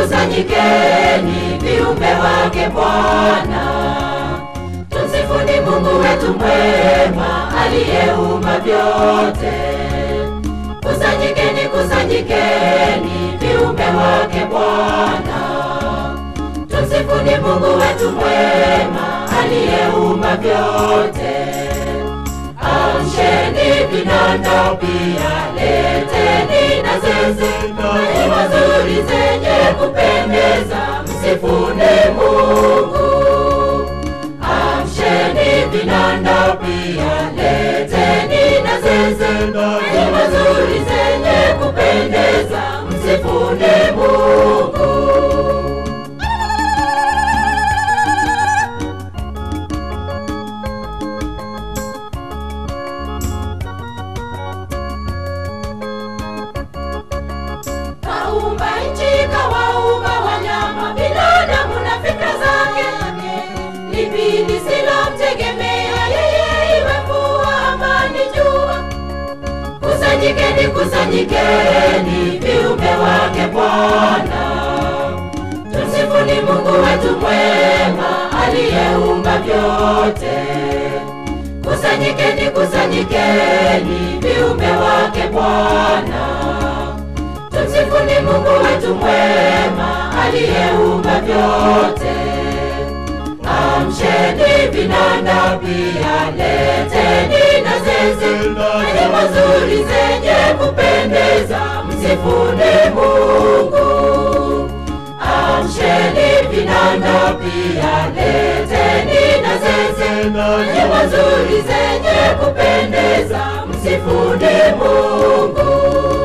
kusanyikeni viumbe wake Bwana, tumsifuni Mungu wetu mwema aliyeumba vyote. Kusanyikeni, kusanyikeni viumbe wake Bwana, tumsifuni Mungu wetu mwema aliyeumba vyote. Amsheni vinanda pia, leteni na zeze, nyimbo nzuri zenye kupendeza, msifuni Mungu. Amsheni vinanda pia, leteni na zeze, nyimbo nzuri zenye kupendeza, msifuni Mungu. Kaumba nchi, kawaumba wanyama, binadamu na fikra zake. Lipi lisilomtegemea yeye, iwe mvua ama ni jua? Kusanyikeni, kusanyikeni viumbe wake Bwana, tumsifuni Mungu wetu mwema aliyeumba vyote. Kusanyikeni, kusanyikeni viumbe wake Bwana, tumsifuni Mungu wetu mwema aliyeumba vyote. Amsheni vinanda pia, leteni na zeze, nyimbo nzuri zenye kupendeza, msifuni Mungu. Amsheni vinanda pia, leteni na zeze, nyimbo nzuri zenye kupendeza, msifuni Mungu.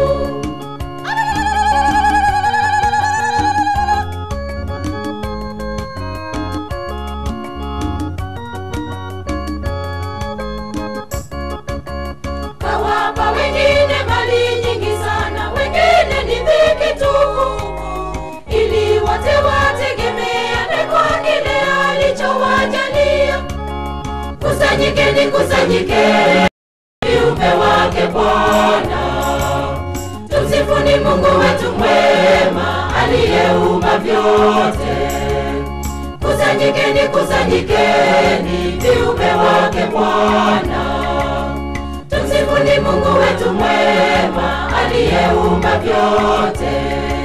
Kawapa wengine mali nyingi sana, wengine ni dhiki tupu, ili wote wategemeane kwa kile alichowajalia. Kusanyikeni, kusanyikeni viumbe wake Bwana, tumsifuni Mungu wetu mwema aliyeumba vyote. Kusanyikeni, kusanyikeni viumbe wake Bwana, tumsifuni Mungu wetu mwema aliyeumba vyote.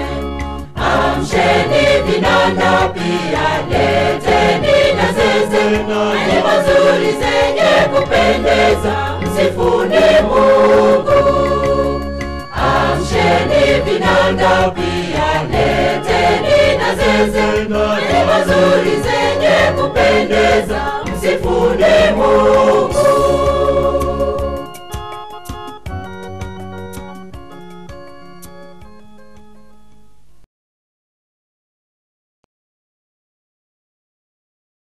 Amsheni vinanda pia, leteni na zeze, nyimbo nzuri zenye kupendeza, msifuni Mungu. Amsheni vinanda pia, leteni na zeze, nyimbo nzuri zenye kupendeza, msifuni Mungu.